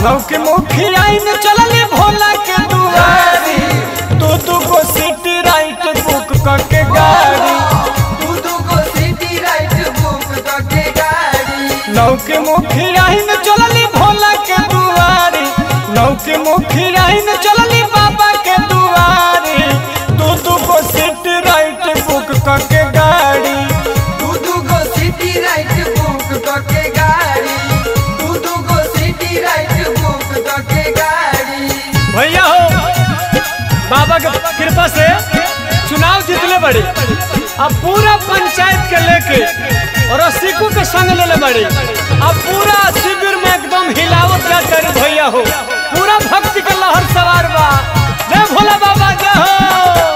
नौके मुखिया न चलले भोला के दुआरी दू दू गो सिटी राइट बुक करके गाड़ी दू दू गो सिटी राइट बुक करके गाड़ी नौके मुखिया न चलले भोला के दुआरी नौके मुखिया न चलले बाबा के दुआरी दू दू गो सिटी राइट बुक करके गाड़ी दू दू गो सिटी राइट बुक करके गाड़ी दू दू गो सिटी राइट बुक करके गाड़ी भैया हो बाबा के कृपा से चुनाव जीतले बड़ी अब पूरा पंचायत के लेके और सिक्कू के संग लेले बड़ी अब पूरा शिविर में एकदम हिलावत का करी भैया हो पूरा भक्ति के लहर सवार बा जय भोला बाबा जय हो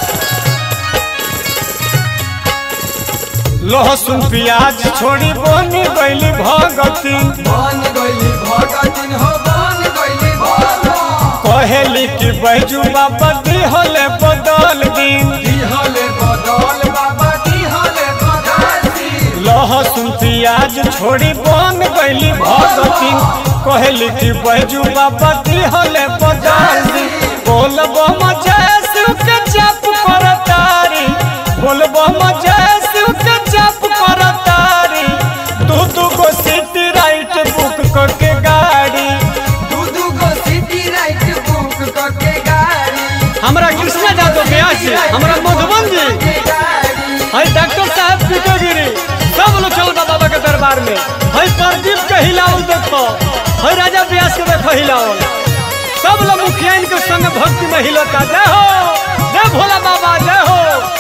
लहसुन प्याज छोड़ी बोनी गईली भगती बन गइली भगतिन हो बन गइली भगतिन कहेली कि बैजू बाबा दिहले बदल दिन दिहले बदल बाबा दिहले बदल लहसुन प्याज छोड़ी बन गईली भगती कहली कि बैजू बाबा दिहले बदल दी बोलब जैसे के जप कर तारी बोलब जैसे के जप कर तारी दू दू गो सीट राइट बुक करके गाड़ी दू दू गो सिटी राइट बुक करके गाड़ी हमरा कृष्णा यादव ब्यास जी हमरा मधुबन जी करके गाड़ी हई डॉक्टर साहब पीटोगिरी सब लोग चल बा बाबा के दरबार में हई प्रदीप के हिलाओ देखो हई राजा व्यास के देखो हिलाओ सब लोग मुखिया के संग भक्ति में हिलता जय हो जय भोला बाबा जय हो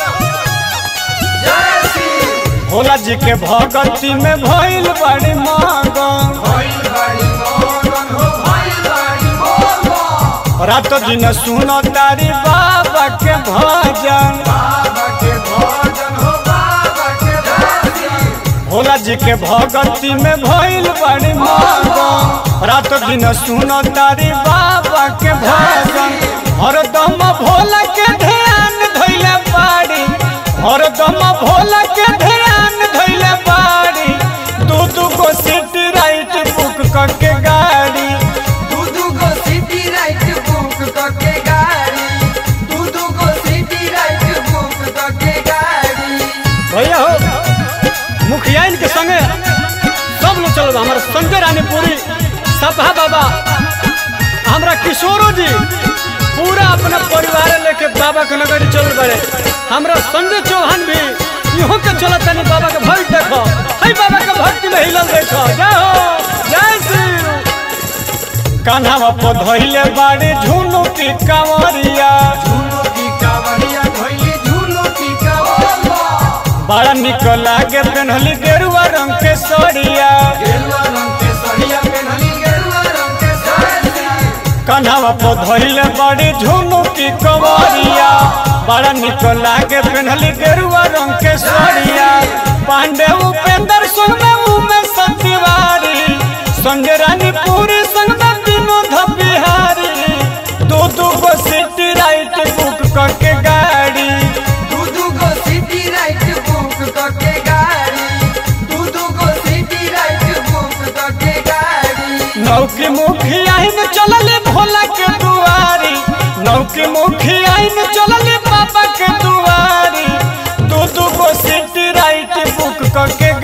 जय श्री भोला जी के भगती में भइल बड़ी मांगन भइल बाड़ी मगन हो भइल बाड़ी मगन रात दिन सुनो तारी बाबा के भजन बाबा के भजन हो बाबा के भजन भोला जी के भगती में भइल बड़ी मांगन रात दिन सुनो तारी बाबा के भजन हरदम भोला के ध्यान धइले बाड़ी हरदम भोला के ध्यान धइले बाड़ी दू दू गो सीट राइट बुक करके गाड़ी दू दू गो सिटी राइट बुक करके गाड़ी दू दू गो सिटी राइट बुक करके गाड़ी भैया हो मुखिया के संगे सब लोग चलो हमारा संजय रानीपुरी सपहा बाबा हमरा किशोरो जी पूरा अपना परिवार लेके बाबा के नगरी चल बड़े हमरा संजय चौहान भी इहो के चलत तनी बाबा के भक्त देखो हई बाबा के भक्ति में हिलल देखो जय हो जय श्री कान्हा पर धइले बाड़ी झुनु की कांवरिया झूलो की कावड़िया धोइली झूलो की कावड़िया बड़ा निक लागे पेन्हली गेरुआ रंग के सड़िया गेरुआ रंग के सड़िया पेन्हली गेरुआ रंग के साड़ी कन्हवा पर धइले बड़ी झुनु की कवरिया बड़ा निक लागे पेन्हली गेरुआ रंग के सड़िया पांडे उपेंद्र संग में सतिवारी संजय रानी पूरी संग में विनोद बिहारी दू दू गो सीट राइट बुक करके गाड़ी दू दू गो सिटी राइट बुक करके गाड़ी दू दू गो सिटी राइट बुक करके गाड़ी नौकी मुखिया न चलले भोला के दुआरी नौकी मुखिया न चलले बाबा के दुआरी दू दू गो सीट राइट बुक करके